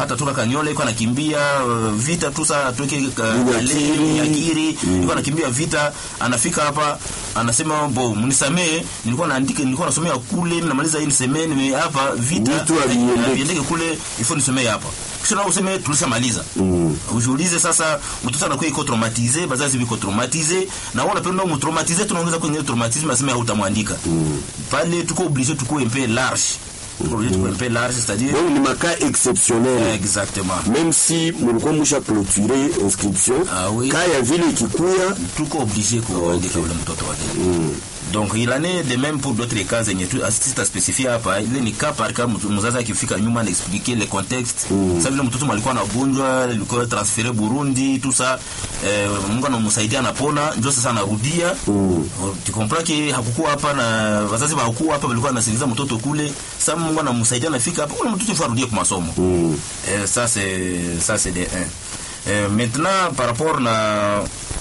hata toka Kanyola iko anakimbia uh, vita tu saa tuweke Nyakiri. Nyakiri iko anakimbia vita, anafika hapa anasema bo, mnisamee, nilikuwa naandika, nilikuwa nasomea kule, namaliza hii nisemee, nime hapa vita Vitu haviendeki. viendeke kule, ifo nisomee hapa kisha nao useme tulishamaliza. Mm. Ujiulize sasa, mtoto anakuwa iko traumatize, bazazi biko traumatize, na wao wanapenda umtraumatize, tunaongeza kwenye traumatisme, asema hautamwandika pale. Tuko obligé tuko un peu large, tuko obligé tuko un peu large, c'est-à-dire donc ni makas exceptionnel exactement même si mulikuwa musha clôturer inscription Ah oui. ka ya vile ikikuya tuko obligé kuandika ule mtoto wake donc il en est de même pour d'autres cas zenye tu sita spécifier hapa ile ni cas par cas mtu- mzazi akifika nyuma na expliquer le contexte sasa vile mtoto alikuwa anagonjwa alikuwa transféré Burundi tout ça eh, Mungu anamsaidia anapona ndio sasa anarudia tu comprends que hakukuwa hapa na wazazi hawakuwa hapa walikuwa wanasikiliza mtoto kule sasa Mungu anamsaidia anafika hapa ule mtoto ifaa arudie kwa masomo eh, ça c'est ça c'est de un eh, maintenant par rapport na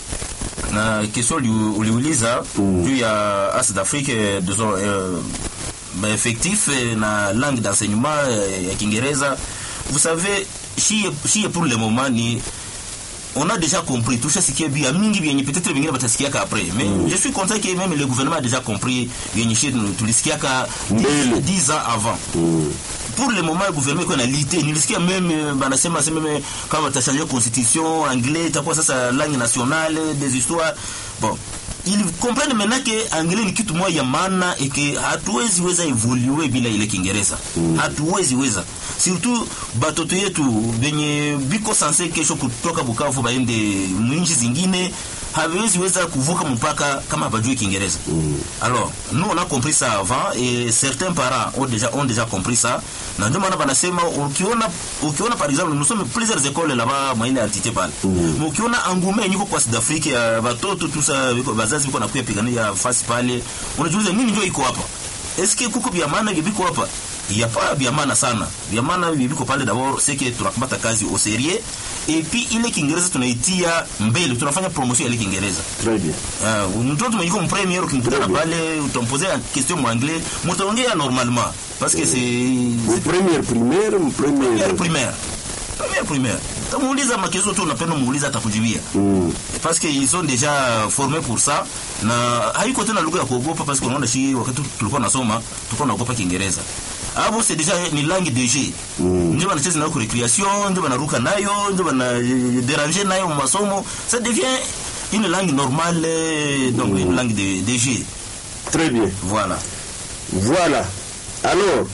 na question uli- uliuliza juu ya as d'Afrique eh, disons euh, bah, effectif eh, na langue d'enseignement eh, ya Kiingereza vous savez shie shie pour le moment ni on a déjà compris tushasikia bia mingi vyenye peut-être vingine batasikiaka après mais je suis content que même le gouvernement a déjà compris vyenye shie tulisikiaka Mbele. 10 ans avant pour le moment le gouvernement iko na lite nilisikia meme eh, banasema sema meme kama watachange constitution anglais itakuwa sasa langue nationale des histoires bon ils comprennent maintenant que anglais ni kitu moja ya maana et que hatuwezi weza evolue bila ile Kiingereza hatuwezi weza surtout batoto yetu benye biko sanse kesho kutoka Bukavu baende mwinchi zingine haviwezi weza kuvuka mpaka kama bajue Kiingereza alors nous on a compris ça avant et certains parents ont déjà ont déjà compris ça na ndio maana banasema ukiona ukiona par exemple nous sommes plusieurs écoles là-bas mwaile altite pale Mais ukiona engouement nyiko kwa South Africa ya watoto tu sa biko bazazi biko nakuya pigania fasi pale unajiuliza nini ndio iko hapa est-ce que kuko vya maana viko hapa ya pas vya maana sana vya maana viko pale d'abord c'est que tunakamata kazi au sérieux et puis ile Kiingereza tunaitia mbele tunafanya promotion ya ile Kiingereza très bien Uh, mtoto mwenye yuko mpremier ukimkutana pale utamposer question mwanglais mtaongea normalement parce que c'est mu première primaire mu première première primaire première primaire tamuuliza makezo tu unapenda muuliza atakujibia Mm. parce que ils sont déjà formés pour ça na haiko tena lugha ya kuogopa parce que unaona shi wakati tulikuwa nasoma tulikuwa naogopa Kiingereza hapo c'est déjà ni langue de jeu ndio wanacheza nayo kwa recreation ndio wanaruka nayo ndio wana eh, déranger nayo masomo ça devient une langue normale euh, donc une langue de, de jeu très bien voilà Voilà. Alors,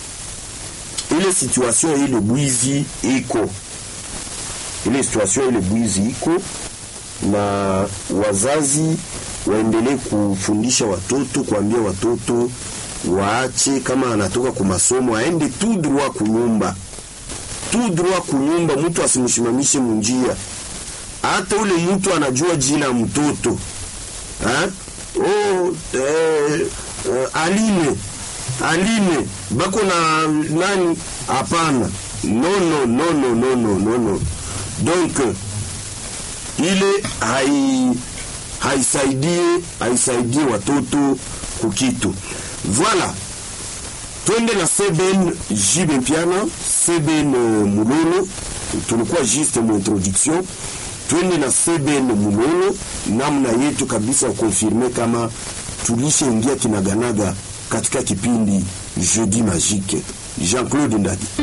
ile situation ile bwizi iko, ile situation ile bwizi iko, na wazazi waendelee kufundisha watoto, kuambia watoto waache, kama anatoka kwa masomo aende tu droit kunyumba, tu droit kunyumba, mtu asimshimamishe munjia. Hata ule mtu anajua jina ya mtoto ha? Oh, eh, eh, Aline Aline bako na nani? Hapana, no no no no no no no no. Donc ile hai haisaidie haisaidie watoto kukitu. Voilà, twende na Seben Jibe Mpiana, Seben eh, Mulolo, tulikuwa juste mu introduction twende na Seben Mulolo, namna yetu kabisa ya konfirme kama tulishaingia kinaganaga katika kipindi Jeudi Magique. Jean-Claude Ndadi.